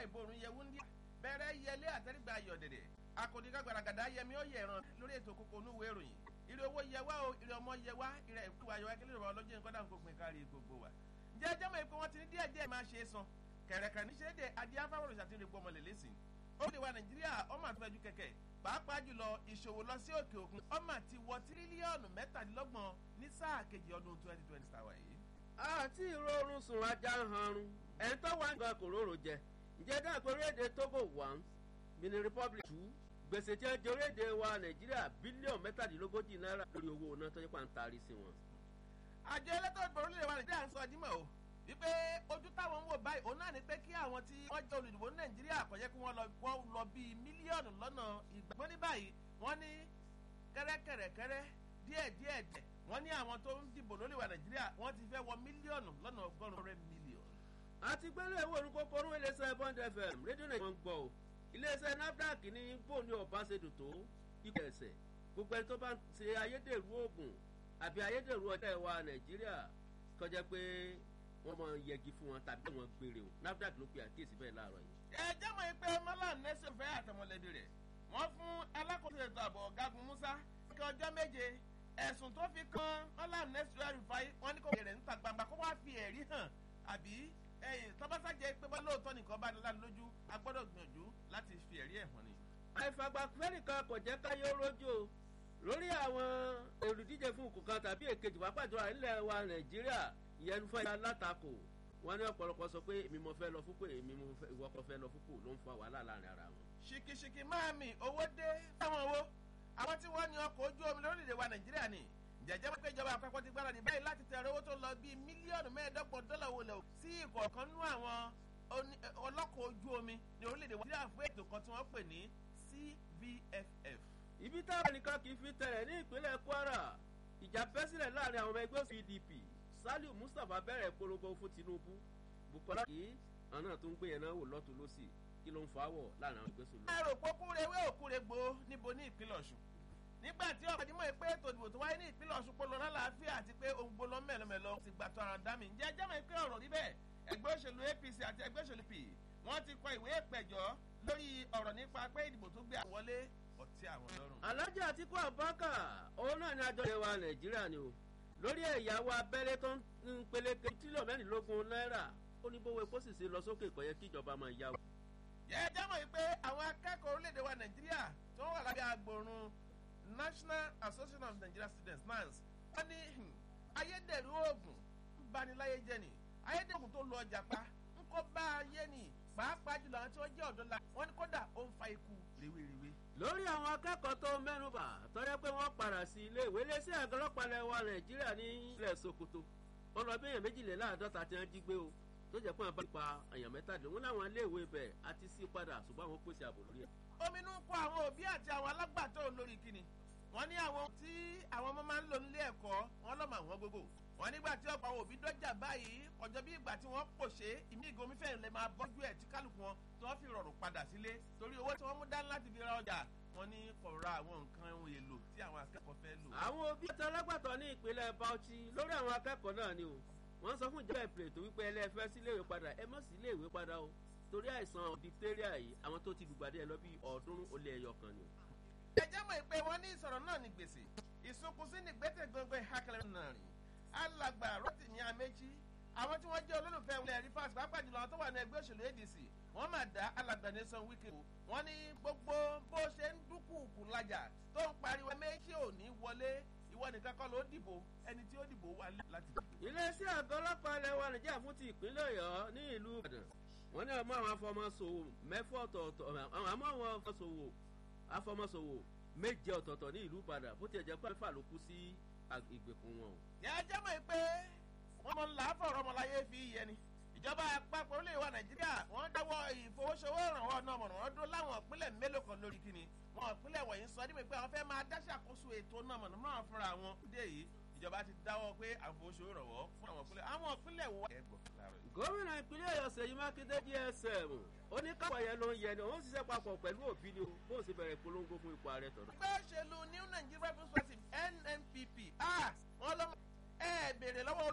ìborùn yẹ wúndí bẹ̀rẹ̀ yẹlé àtẹ́rígbà ayọ̀dẹ̀dẹ̀ akọni kagbàràgàdà yẹmi ó yẹ ẹ̀ràn lórí ètò kókó onúwèé ìròyìn ire owó yẹ wá o ire ọmọ yẹ wá ire ẹ̀kú ayọ̀ akẹ́lẹ́ ìrọ̀rọ̀ ọlọ́jọ́ nǹkan dáhùn gbogbo nǹkan rí gbogbo wa. ǹjẹ́ ẹjọ́ mọ̀ pé wọ́n ti ní díẹ̀ díẹ̀ máa ṣe é san kẹ̀rẹ̀kẹ̀rẹ̀ ní ṣẹ́dẹ̀ adé afáwọ̀rọ̀ ṣàtìrì gbọmọ lẹ́lẹ́sìn. ó lè wa nàìjíríà ọmọ àtúnfẹ́jú kẹ̀kẹ́ pàápàá jùlọ ìṣòwò lọ sí òkè òkun ọmọ ti wọ tírílíọ̀nù mẹ́tàdínlọ́gbọ̀n ní sáà kejì ọdún twenty twenty tàwa yìí. àti ìrọ̀rùn sùn ajá ń hanrun ẹni tó wà nǹkan kò róró jẹ ǹjẹ́ dáa pé orílẹ̀-èdè togo one benin republic two gbèsè tí wọ́n jẹ orílẹ̀-èdè wa nàìjíríà bílíọ̀nù mẹ́tàdínlógójì náírà lórí owó náà tó yẹ pàǹtarí sí wọn. àjọ elétò ìbò orílẹ̀-èdè wa nàìjíríà ń sọ dímọ̀ o wípé ojú táwọn ń wò báyìí òun náà ni pé kí àwọn tí wọ́n jẹ́ olùdìbò ní nàìjíríà kò yẹ kí wọ́n lọ wọ́n lọ bíi mílíọ̀nù lọ́nà ìgbàgbọ́ ní báyìí wọ́n ní kẹ́rẹ́kẹ́rẹ́kẹ́rẹ́ díẹ̀ díẹ̀ díẹ̀ wọ́n ní àwọn tó ń dìbò lórí wa nàìjíríà wọ́n ti fẹ́ wọ mílíọ̀nù lọ́nà ọgọ́rùn-ún rẹ̀ mílíọ̀nù. àti gbẹ́lẹ̀ ìwé orúkọ korún iléeṣẹ́ bond fm rédíò nàìjíríà ń gbọ́ o iléeṣẹ́ nafdac ní bóòní ọ̀báṣedò tó ipò ẹ̀sẹ̀ gbogbo ẹni tó bá ń ṣe ayédèrú oògùn àbí ayédèrú ọjà ìwà nàìjíríà kọjá pé wọ́n máa yẹgi fún wọn tàbí wọ́n gbére o nafdac ló pe àkíyèsí bẹ́ẹ̀ láàárọ̀ yìí. ẹ jẹ́ mọ̀ pé mọ́lá nẹ́sẹ̀ fẹ́ àtọmọlẹ́bí rẹ̀ wọ́n fún alákòóso ètò ààbò ọ̀gágun musa kí ọjọ́ méje ẹ̀sùn tó fi kan mọ́lá nẹ́sẹ̀ rìfáì wọ́n ní kò rẹ̀ níta gbangba kó wá fi ẹ̀rí hàn àbí ẹ̀yìn tọ́básájẹ́ pé bá lóòótọ́ nìkan bá nílá lójú a gbọ́dọ̀ gbìyànjú láti fi ẹ̀rí ẹ̀ hàn ni. àìfàgbàfẹ́ nìkan kò jẹ́ káyé rójú o lórí àwọn olùdíje fún òkú kan tàbí èkejì pàápàá jùlọ nílẹ̀ wa nàìjíríà ìyẹn fún ẹ̀yà látakò wọn ní ọ̀pọ̀lọpọ̀ sọ pé èmi mo fẹ́ lọ fúnpọ̀ èmi mo fẹ́ ìwọ kan fẹ́ lọ fúnpọ̀ ló ń fa wàhálà láàrin ara wọn. ṣìkìṣìkì máa mi owó dé fáwọn owó àwọn tí wọ́n ní ọkọ̀ ojú omi lórílẹ̀ wa nàìjíríà ni jẹjẹ pé ìjọba àpapọ̀ ti gbára ní báyìí láti tẹ̀rọ owó tó lọ bíi mílíọ̀nù mẹ́ẹ̀ẹ́dọ́gbọ̀n dọ́là wo lẹ̀ sí ìkọ̀ọ̀kan nú àwọn ọlọ́kọ̀ ojú omi ní orílẹ̀-èdè wa nàìjíríà fún ètò kan tí wọ́n pè ní cvff. ibi táwọn nìkan kì í fi tẹ̀lẹ̀ ní ìpínlẹ̀ kwara ìjà bẹ́ sílẹ̀ láàrin àwọn ọmọ ẹgbẹ́ pdp saliu mustapha bẹ̀rẹ̀ polongo fún tinubu bukola kì í àwọn náà tó ń gbé yẹn náà wò lọ́tún lọ́sì kí ló ń fa wọ̀ láàrin àwọn ẹgbẹ́ sọ̀rọ̀. ẹrù pókúrewé òkúregbò níbo ní ìpínlẹ̀ ọ̀ṣun nígbà tí ọ̀pọ̀ àdìmọ̀ pé ètò ìdìbò tó wáyé ní ìpínlẹ̀ ọ̀ṣun polo lálàáfíà àti pé ohun gbolo mẹ́lọmẹ́lọ ti gbà tó ara dá mi ǹjẹ́ jẹ́mọ̀ pé ọ̀rọ̀ rí bẹ́ẹ̀ ẹgbẹ́ òṣèlú apc àti ẹgbẹ́ òṣèlú p wọ́n ti kọ ìwé ìpẹ̀jọ́ lórí ọ̀rọ̀ nípa pé ìdìbò tó gbé àwọlé ọ̀tí àwọn lọ́rùn. alájà àtikú àbákà òun náà ni àjọ ìwà nàìjíríà ni o lórí ẹ̀yàwó abẹ́lé tó ń peléke tírílíọ̀nù mẹ́rìnlélógún náírà ó ní bówó epo sì ṣe lọ sókè kọ̀ yẹ kí ìjọba máa yá o. yẹ jẹ́mọ̀ pé àwọn akẹ́kọ̀ọ́ orílẹ̀-èdè wa nàìjíríà tó wà lábẹ́ agbòrun national association of nigerian students nans wọ́n ní ayédèrú oògùn ń baniláyé jẹ́ ni ayédèrú oògùn tó lọ ọjà pa ń kó bá ayé ni pàápàá jùlọ àwọn tí wọ́n jẹ́ ọ̀dọ́ la wọ́n ní kódà ó ń fa ikú rèwerèwe. lórí àwọn akẹ́kọ̀ọ́ tó mẹ́nuba tọ́jọ́ pé wọ́n padà sí ilé ìwé lé sí àgọ́lọ́pàá ilẹ̀ wa nàìjíríà ní ilẹ̀ sokoto wọ́n lọ bí èèyàn méjìléláàádọ́ta tí wọ́n jí gbé o tó jẹ́ pé wọ́n bá pa èèyàn mẹ́tàdínlógún láwọn iléèwé bẹ̀ àti sí padà ṣùgbọ́n àwọn pèsè ààbò lórí ẹ̀. ominú kọ àwọn òbí àti àwọn alágbàtọ́ olórí kíni wọ́n ní àwọn tí àwọn ọmọ máa ń lò nílé ẹ̀kọ́ wọn lọ́mọ àwọn gbogbo wọ́n nígbà tí ọ̀pọ̀ àwọn òbí dọ́jà báyìí ọjọ́ bí ìgbà tí wọ́n pòṣé ìmí ìgomi fẹ́ẹ̀ lè máa bọ́jú ẹ̀ tí kálukú wọn tí wọ́n fi rọrùn padà sílé torí owó tí wọ́n mú dání láti fi ra ọjà wọ́n ní kò ra àwọn nǹkan ohun èlò tí àwọn akẹ́kọ̀ọ́ fẹ́ lò. àwọn òbí àti alágbàtọ́ ní ìpínlẹ̀ bauchi lórí àwọn akẹ́kọ̀ọ́ náà ni o wọ́n sọ fún ìjọba ìpìlẹ̀ tó wípé ẹlẹ́fẹ́ sí iléèwé padà ẹ mọ̀ sí iléèwé padà o torí àìsàn diphtheria yìí àwọn tó ti dùgbàdì ẹ lọ bí ọ̀ọ́dúnrún ó lé ẹyọ kan ni o. ẹ jẹ́ mọ̀ pé wọ́n ní ìsọ̀rọ̀ náà ní gbèsè ìsunkùnsí ní gbẹ́tẹ̀ gbọ́ngbẹ́ ìhákẹ́lẹ́ náà rìn alàgbà rotimi amechi àwọn tí wọ́n jẹ́ olólùfẹ́ ilẹ̀ rivers pápá jùlọ àwọn tó wà ní ẹgbẹ́ òṣèlú adc wọ́n máa dá alàgbà nation wike o wọ́n ní gbogbo bó ṣe ń dúkùkù lajà tó ń pariwo méjì ò ní wọlé ìwọ nìkan kọ́ ló dìbò ẹni tí ó dìbò wà láti dìbò. iléeṣẹ́ àgọ́ ọlọ́pàá ilẹ̀ wa nàìjíríà fún ti ìpínlẹ̀ ọ̀yọ́ ní ìlú ìbàdàn wọ́n ní ọmọ àwọn afọmọsòwò mẹ́fọ́ ọ̀tọ̀ọ̀tọ̀ àmọ́ àwọn afọmọsòwò afọmọsòwò méje ọ̀tọ̀ọ̀tọ̀ ní ìlú ìbàdàn bó tiẹ̀ jẹ́ pé àlùfáà ló kú sí ìgbèkùn wọn o. ìyá jẹ́ mọ̀ pé wọ́n mọ̀ ńlá fọ̀rọ̀ ọmọláyé fi yẹ ni ìjọba àpapọ̀ orílẹ̀ wa nàìjíríà wọ́n dáwọ́ ìfowósowó ìrànwọ́ náà mọ̀nà wọ́n dúró láwọn ìpínlẹ̀ mélòó kan lórí kíni wọn ìpínlẹ̀ wọ̀nyí sọ ní pé àwọn fẹ́ máa dáṣàkóso ètò náà mọ̀nà máa fúnra wọn dé yìí ìjọba ti dáwọ́ pé àfowósowó ìrànwọ́ fún àwọn ìpínlẹ̀ àwọn ìpínlẹ̀ wọ. gómìnà ìpínlẹ̀ ọ̀yọ́ sèyí mákindé gsm ó ní káwọn yẹn ló ń yẹ ni òun ṣiṣẹ́ papọ̀ pẹ̀lú òbí ni bó ṣe bẹ̀rẹ̀ polongo fún ipò ààrẹ tọ̀nà. ẹgbẹ́ òṣèlú new nigeria people's party nnpp wọ́n lọ́mọ ẹ béèrè lọ́wọ́